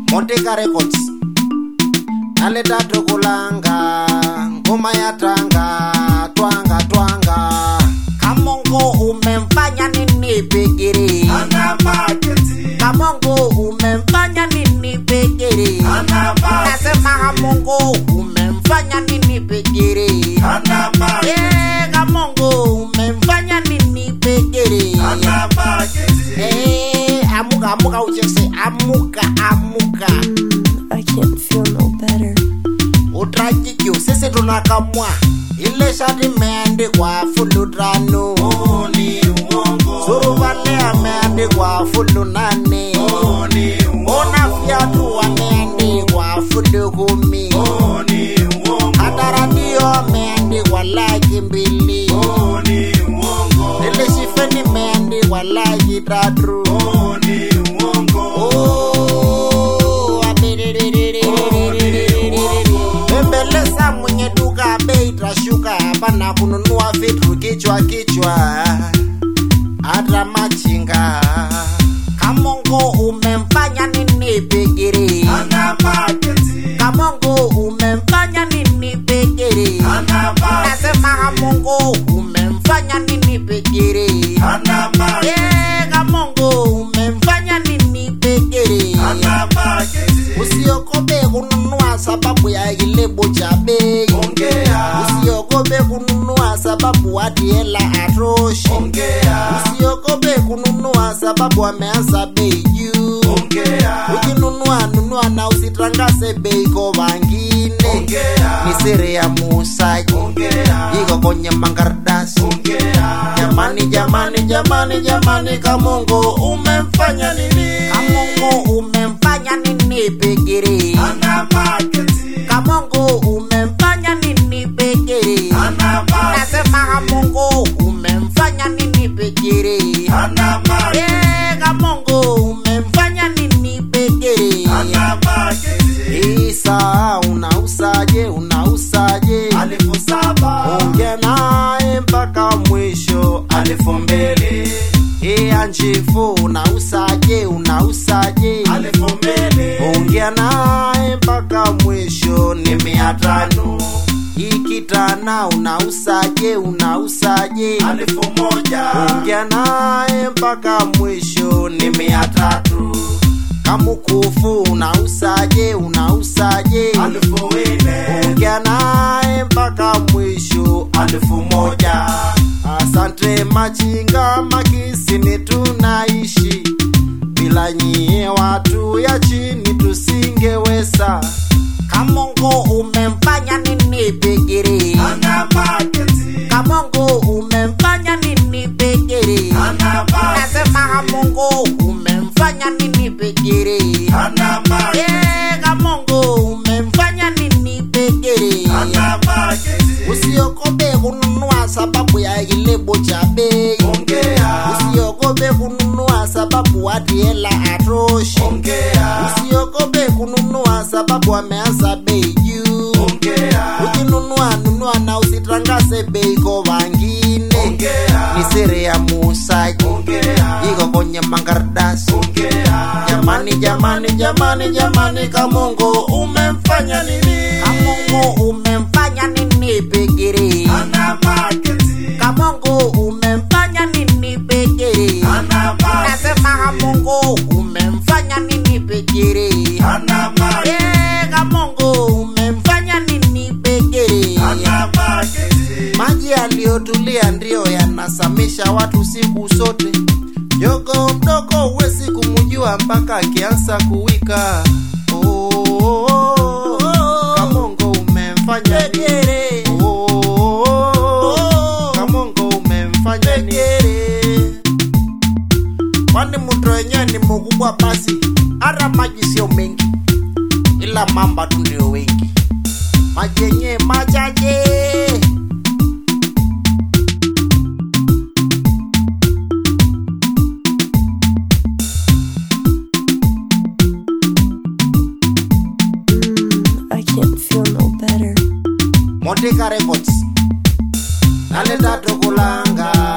Monteka Records naleta tokulanga ngoma ya tanga twanga twanga kamongo umemfanya nini pekere Ana marketing. kamongo umemfanya nini pekere Ana marketing. nasema kamongo umemfanya nini pekere Ana marketing. Eh, kamongo umemfanya nini pekere Ana marketing. Eh, amuka amuka uchese amuka amuka I can't feel no better. utrajikyo sisi tunakamwa ile shati imeandikwa fulu tano Huu ni uongo. suruvale ameandikwa fulu nane Huu ni ona uongo. fyatu wameandikwa fulu kumi Huu ni uongo. hata radio ameandikwa laki mbili Huu ni uongo. ile shifeni imeandikwa laki tatu Huu ni uongo. Oh, bembeleza mwenye duka bei itashuka hapana kununua vitu kichwa kichwa hata machinga kamongo umemfanya nini pekere Ana marketing. kamongo umemfanya nini pekere Ana marketing. nasema kamongo umemfanya nini pekere Ana marketing. Eh, kamongo umemfanya nini pekere Ana marketing. usiogope kununua sababu ya kilebo cha bei Ongea. usiogope kununua sababu hati hela atoshi Ongea. usiogope kununua sababu ameanza bei juu Ongea. ukinunua nunua na usitangaze bei kwa wangine Ongea. ni siri ya muuzaji Ongea. iko kwenye makaratasi Ongea. jamani jamani jamani jamani kamongo umemfanya nini kamongo umemfanya nini pekere Ana marketing. kamongo umemfanya nini pekere Ana marketing. nasema kamongo umemfanya nini pekere Ana marketing. Eh, kamongo umemfanya nini pekere Ana marketing. isa unausaje unausaje Alifu saba. ongea naye mpaka mwisho Alifu mbili. iya njifu unausaje unausaje Alifu mbili. ongea naye mpaka mwisho ni mia tano ikitana unausaje unausaje Alifu moja. ongea naye mpaka mwisho ni mia tatu kamukufu unausaje unausaje Alifu nne. ongea naye mpaka mwisho Alifu moja. asante machinga makisini tunaishi bila nyie watu ya chini tusingeweza kamongo umemfanya nini pekere Ana marketing. kamongo umemfanya nini pekere Ana marketing. nasema kamongo umemfanya nini pekere Ana marketing. Eh, kamongo umemfanya nini pekere Ana marketing. usiogope kununua sababu ya kilebo cha bei Ongea. usiogope kununua sababu hati hela atoshi Ongea. usiogope kununua sababu ameanza bei juu Ongea. ukinunua nunua na usitangaze bei kwa wangine Ongea. ni siri ya muuzaji Ongea. iko kwenye makaratasi Ongea. jamani jamani jamani jamani kamongo umemfanya nini kamongo umemfanya nini pekere Ana marketing. kamongo umemfanya nini pekere Ana marketing. nasema kamongo umemfanya nini pekere Ana marketing. Eh, kamongo umemfanya nini pekere Ana marketing. maji yaliyotulia ndiyo yanasamisha watu siku zote jogo mdogo huwezi kumjua mpaka akianza kuwika Oh, oh, oh, oh. kamongo umemfanya nini? Oh, oh, oh. kamongo umemfanya nini? kwani mto wenyewe ni mkubwa basi hata maji sio mengi ila mamba tu ndio wengi maji yenyewe machache Mm, I can't feel no better. Monteka Records naleta tokulanga